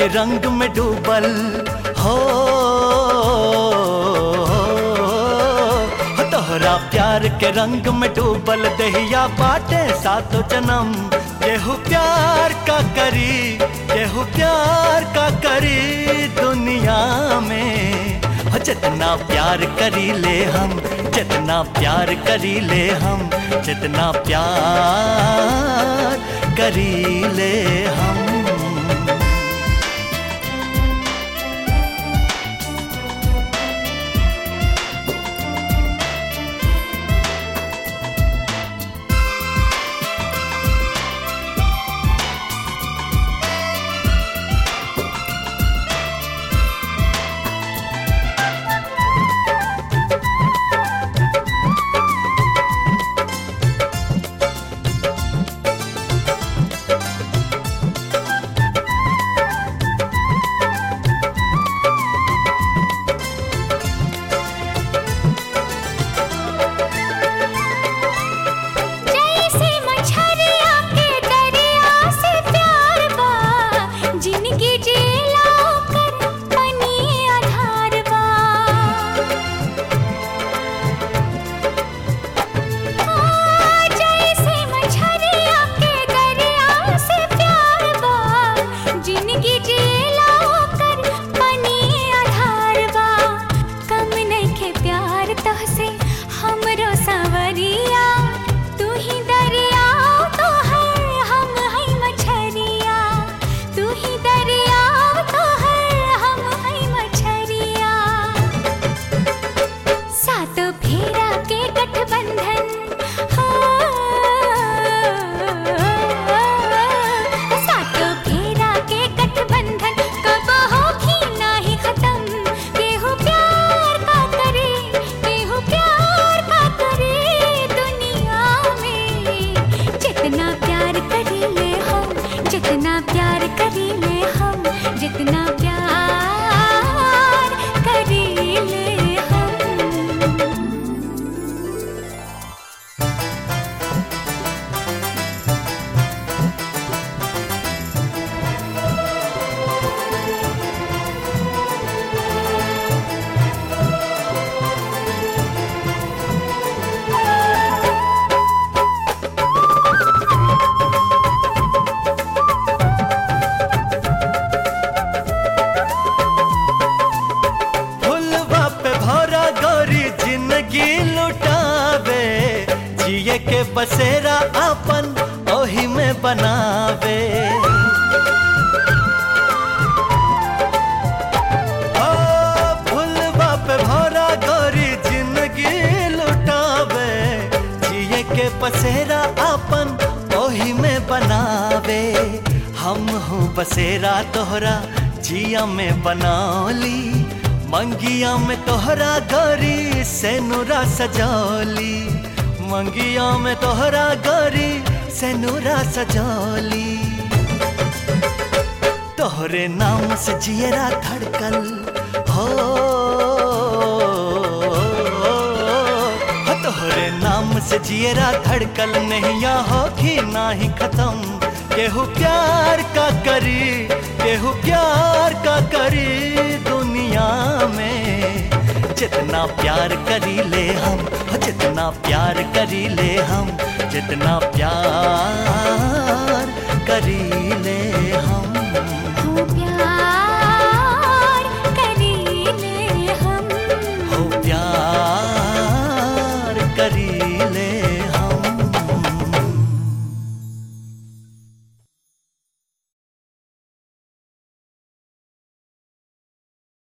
रंग में डूबल हो हो तोहरा प्यार के रंग में डूबल दहिया बाटे सातो जन्म केहू प्यार का करी केहू प्यार का करी दुनिया में हो जितना प्यार करी ले हम जितना प्यार करी ले हम जितना प्यार करी ले हम जैसे मछरिया के दरिया से प्यार बा जिनकी जेला कर बनी आधार बा हाँ, जैसे मछरिया के दरिया से प्यार बा जिनकी जेला कर बनी आधार बा कम नइखे प्यार तहसे हमरो सवरिया तू ही दरिया तो है हम है मछरिया तू ही दरिया तो है हम है मछरिया सात फेरा के गठबंधन हाँ। सात फेरा के गठबंधन कब होगी नाही खत्म केहू प्यार का करे केहू प्यार का करे दुनिया में जितना प्यार करी ले हम जितना प्यार करी ले हम जितना प्यार करी ले हम फुलवा पे भौरा गौरी जिंदगी लुटावे जिए के बसेरा अपन ओही में बनावे ओ, फुलवा पे भौरा गौरी जिंदगी लुटावे जिए के बसेरा अपन ओही में बनावे हम हूँ बसेरा तोहरा जिया में बनौली मंगिया में तोहरा गौरी से नूरा सजौली मंगिया में तोहरा गौरी से नूरा सजौली तोहरे नाम से जियरा धड़कल हो हो, तोहरे नाम से जियरा धड़कल नैया होगी ना ही खत्म केहू प्यार का करी केहू प्यार का करी दुनिया में जितना प्यार करी ले हम जितना प्यार करी ले हम जितना प्यार करी ले हम हो प्यार करी ले हम हो प्यार करी